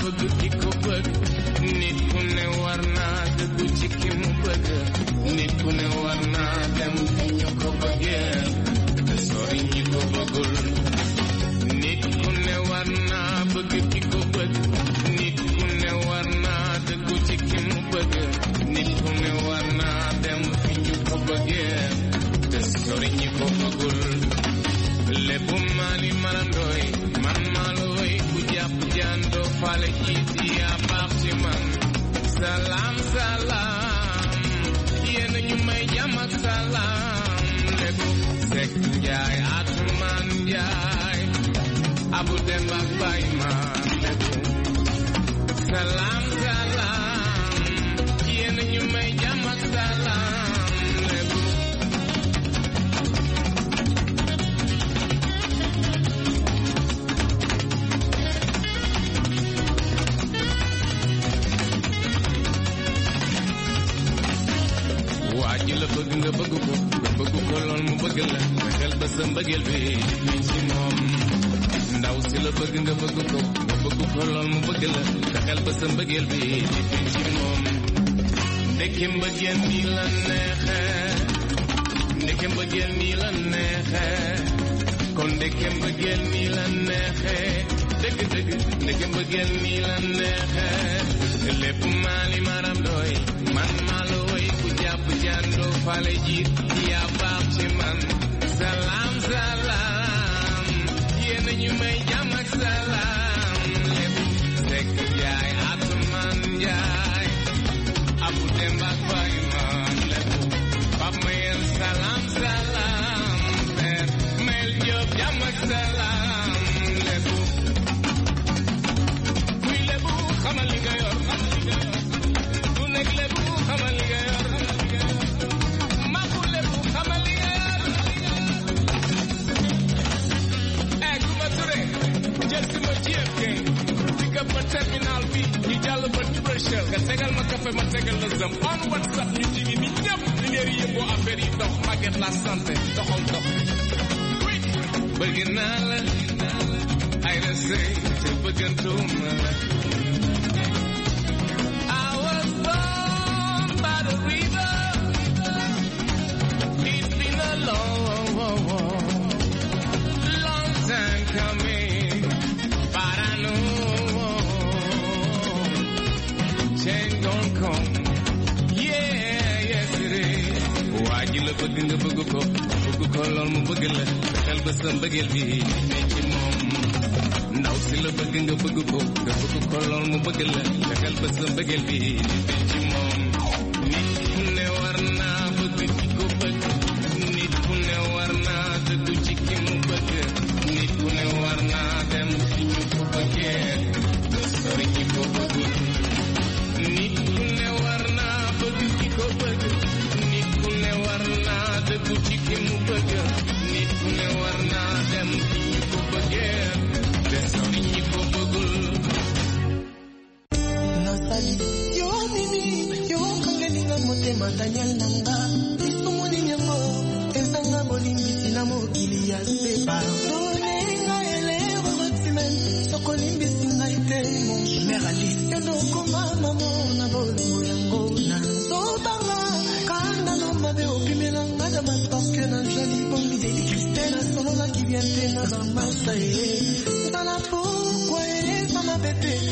bëgg ki ko bëgg nit ku ne war naa dëggu ci ki mu bëgg nit ku ne war naa dem fi ñu ko bëggee te sori ñi ko bëggul nit ku ne war naa bëgg ki ko bëgg nit ku ne war naa dëggu ci ki mu bëgg nit ku ne war naa dem fi ñu ko bëggee te sori ñi ko bëggul lépp maali marandooy man maalooy ku jàpp jàndoo fale jiiti yaa baax ci man salaam salaam yéen ñu may jàmm ak salaam lépp sekk njaay atumaan njaay abu dem ak bay ma lépp salaam salaam yéen ñu may jàmm ak salaam lépp waa ji la bëgg nga bëgg ko nga bëgg ko lool mu bëgg la nga xel ba sa mbëggeel bi mi ci moom ndaw si la bëgg nga bëgg ko nga bëgg ko lool mu bëgg la nga xel ba sa mbëggeel bi mi ci moom ndeke mbëggeel nii la neexe ndeke mbëggeel nii la neexe kon ndeke mbëggeel nii la neexe dëgg dëgg ndeke mbëggeel nii la neexe lépp maali maram doy man maa la woy ku jàpp jàndoo fale jiit yaa baax ci man salaam salaam yéen ñu may jàmm ak salaam lépp sekk jaay atumaan jaay abu dem ak fay man lépp pap mayel salaam salaam per mel jóob jàmm ak salaam lépp kuy lépp xamal li nga yor ku nekk lépp xamal li nga yor maku lépp xamal li nga yor eh ku ma ture jël si ma JFK digga ba terminal bi ñu jàll ba Libreville nga tegal ma café ma tegal la zëm on WhatsApp ñu jigi ni ñëpp li leer yi yëngoo affaire yi dox màgget la santé doxal dox bëgg naa la ay la sëy te bëggantuma la I was born by the river. It's been a long, long time coming, but I know change gon' come. Yeah, yes it is. waa ji la bëgg nga bëgg ko bëgg ko lool mu bëgg la fexeel ba sa mbëggeel bi ne ci moom ndaw si la bëgg nga bëgg ko nga bëgg ko lool mu bëgg la fexeel ba sa mbëggeel bi ne ci moom nit ku ne war naa bëgg ci ko bëgg nit ku ne war naa dëgg ci ki mu bëgg nit ku ne war naa dem fi ñu ko bëggee te sori ñi ko bëggul nit ku ne war naa bëgg ki ko bëgg nit ku ne war naa dëgg ci ki mu bëgg nit ku ne war naa dem fi ñu ko bëggee te sori ñi ko bëggul nasali yo nini yo kangelinga motema daniel nanga lisumuni yango ezanga bolimbisi na mokili ya se pardonenga elero rotimen sokolimbisi ngai te mongeneralist yondokoma mamo na bolingo yango na nzobanga kanda na mabe opimelanga na baparke na jali bongi deli kristel asololaki bien te na bamasa ye tala pourkua eza mabe te